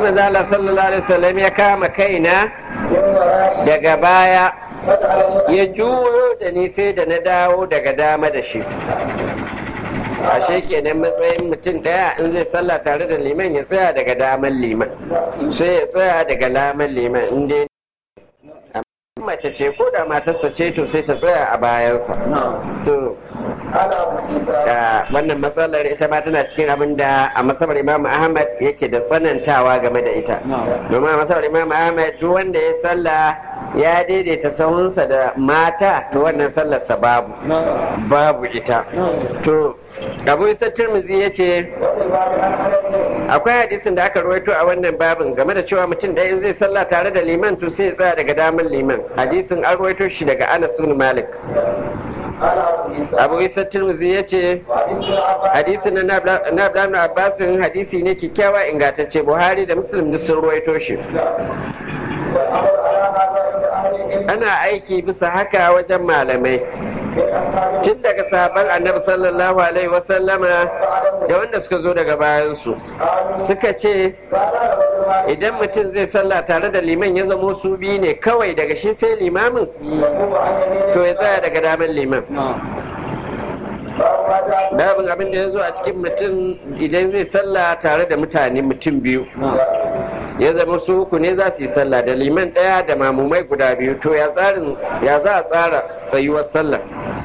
manzo Allah sallallahu alaihi wasallam ya kama kaina daga baya ya juyo da ni sai da na dawo daga dama da shi ashe kenan matsayin mutum ɗaya in zai sallah tare da liman ya tsaya daga daman liman sai ya tsaya daga laman liman in dai mace ce ko da matarsa ce to sai ta tsaya a bayansa to wannan matsalar ita ma tana cikin abin da a masabar imam ahmad yake da tsanantawa game da ita domin a masabar imam ahmad duk wanda ya sallah ya daidaita sahunsa da mata to wannan sallarsa babu babu ita to abu isa turmizi ya ce akwai hadisin da aka rawaito a wannan babin game da cewa mutum ɗaya zai sallah tare da liman to sai ya tsaya daga damar liman hadisin an rawaito shi daga anas bin malik abu isa turmizi ya ce hadisin na abdullahi abbasin hadisi ne kyakkyawa ingantacce buhari da muslim duk sun rawaito shi ana aiki bisa haka wajen malamai tun daga sahaban annabi sallallahu alaihi wasallama da wanda suka zo daga bayansu suka ce idan mutum zai sallah tare da liman ya zamo su biyu ne kawai daga shi sai limamin to ya tsaya daga damar liman babin abin da ya zo a cikin mutum idan zai sallah tare da mutane mutum biyu ya zama su uku ne za su yi sallah da liman ɗaya da mamumai guda biyu to ya tsarin ya za a tsara tsayuwar sallah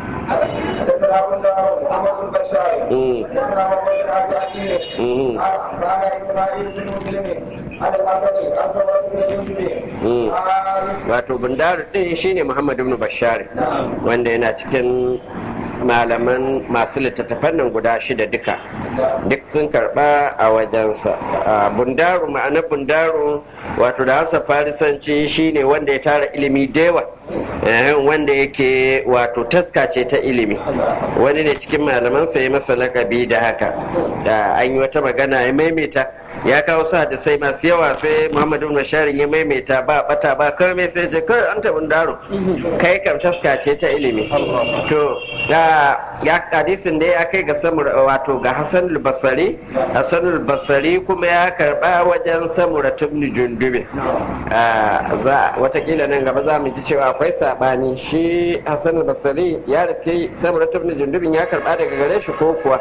wato bundaru din shine muhammadu ibn bashari wanda yana cikin malaman masu littattafan nan guda shida duka duk sun karba a wajensa bundaru ma'anar bundaru wato da hausa farisanci shine wanda ya tara ilimi dewa wanda yake wato taska ce ta ilimi wani ne cikin malamansa ya masa lakabi da haka da an yi wata magana ya maimaita ya kawo sa da sai masu yawa sai muhammadu nasharin ya maimaita ba bata ba kawai sai ce kawai an taɓin daro kai kam taska ce ta ilimi to da ya hadisin da ya kai ga samur wato ga hasan basari hasan basari kuma ya karba wajen samura tubni jundube za watakila nan gaba za mu ji cewa akwai sabani shi hasan basari ya riske samura tubni jundubin ya karba daga gare shi ko kuwa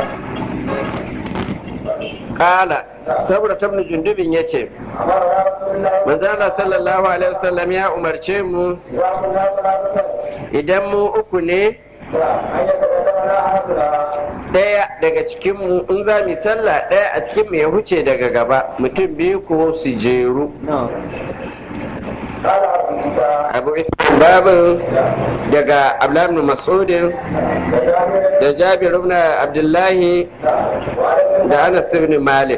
kala saboda tabni jundubin ya ce manzana sallallahu alaihi wasallam ya umarce mu idan mu uku ne ɗaya daga cikinmu in za mu sallah ɗaya a cikinmu ya huce daga gaba mutum biyu ko su jeru abu islam babin daga abdullahi masudin da jabir ibn abdullahi da anas ibn malik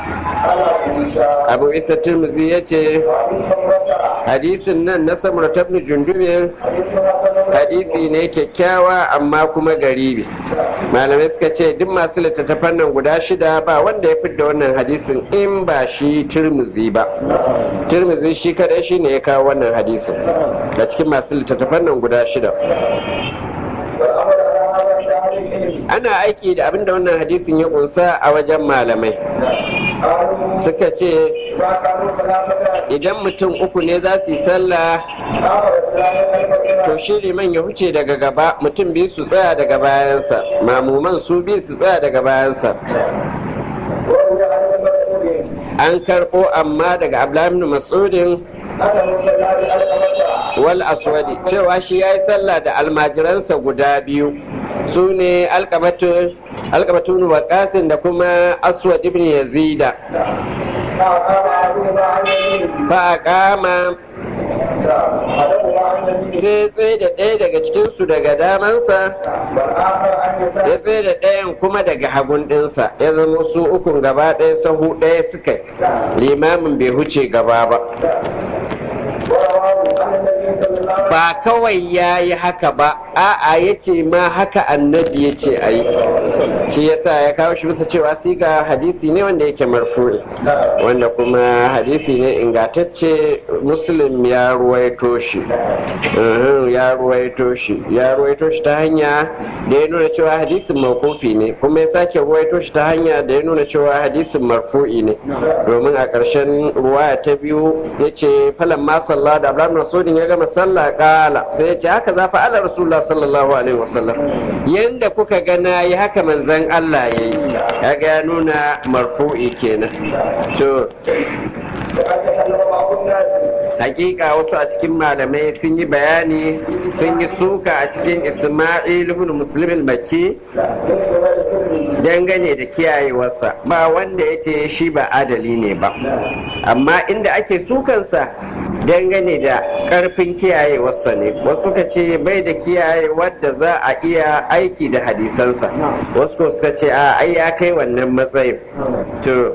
abu isa tirmidhi ya ce hadisin nan na samar tabni jundubin hadisi ne kyakkyawa amma kuma garibi malamai suka ce duk masu littattafan nan guda shida ba wanda ya fidda wannan hadisin in ba shi tirmizi ba tirmizi shi kadai shi ne ya kawo wannan hadisin da cikin masu littattafan nan guda shida ana aiki da abinda wannan hadisin ya kunsa a wajen malamai suka ce idan mutum uku ne za su yi sallah to shi liman ya huce daga gaba mutum biyu su tsaya daga bayansa mamuman su biyu su tsaya daga bayansa an karɓo amma daga abdullahi masudin wal aswadi cewa shi ya yi sallah da almajiransa guda biyu su ne alkabatun waƙasin da kuma aswad ibn yazida ba a kama sai tsaye da ɗaya daga cikinsu daga damansa ya tsaye da ɗayan kuma daga hagun ɗinsa ya zama su ukun gaba ɗaya sahu ɗaya suka limamin bai huce gaba ba ba kawai ya yi haka ba a'a ya ce ma haka annabi ya ce a yi shi yasa ya kawo shi bisa cewa siga hadisi ne wanda yake marfu'i wanda kuma hadisi ne ingantacce muslim ya ruwaito shi ya ruwaito shi ya ruwaito shi ta hanya da ya nuna cewa hadisin mawkufi ne kuma ya sake ruwaito shi ta hanya da ya nuna cewa hadisin marfu'i ne domin a ƙarshen ruwaya ta biyu ya ce falan ma sallah da abraham nasudin ya gama sallah kala sai ya ce haka za fa ala rasulullah sallallahu alaihi wasallam yanda kuka ga na yi haka manzon Allah ya yi ya ga ya nuna marfu'i kenan to hakika wasu a cikin malamai sun yi bayani sun yi suka a cikin isma'il ibn muslim al-makki dangane da kiyayewarsa ba wanda ya ce shi ba adali ne ba amma inda ake sukansa dangane da karfin kiyayewarsa ne wasu ka ce bai da kiyaye wadda za a iya aiki da hadisansa wasu ko suka ce a ai ya kai wannan matsayin to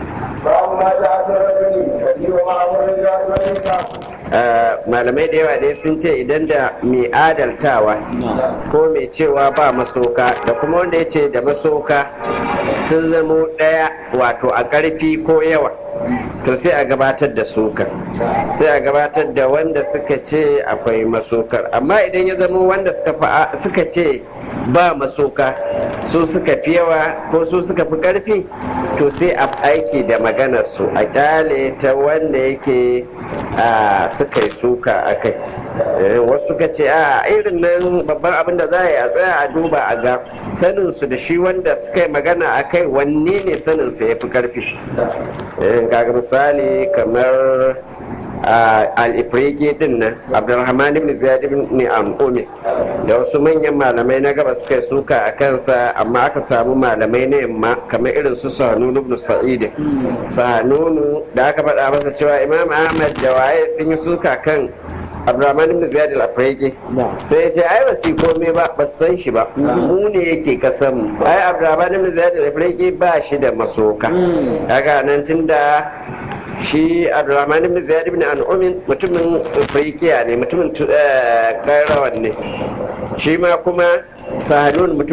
malamai da yawa dai sun ce idan da mai adaltawa ko mai cewa ba masoka da kuma wanda ya ce da masoka sun zamo ɗaya wato a ƙarfi ko yawa to sai a gabatar da sokar sai a gabatar da wanda suka ce akwai masokar amma idan ya zama wanda suka ce ba masoka su suka fi yawa ko su suka fi ƙarfi to sai a aiki da maganar su a kyale ta wanda yake suka yi suka a kai wasu suka ce a irin nan babban abin da za a yi a tsaya a duba a ga sanin su da shi wanda suka yi magana a kai wanne ne sanin sa ya fi karfi kaga misali kamar al-ifriki din nan abdulrahman ibn ziyad ibn am'umi da wasu manyan malamai na gaba suka yi suka a kansa amma aka samu malamai na yamma kamar irin su sanunu ibn sa'id sanunu da aka faɗa masa cewa imam ahmad da waye sun yi suka kan abdurrahman ibn ziyad al-afriqi sai ya ce ai ba su komai ba ba san shi ba mu ne yake kasan ai abdurrahman ibn ziyad al-afriqi ba shi da masoka kaga nan tunda shi abdurrahman ibn ziyad ibn an'umin mutumin afriqiya ne mutumin kairawan ne shi ma kuma sahanun mutum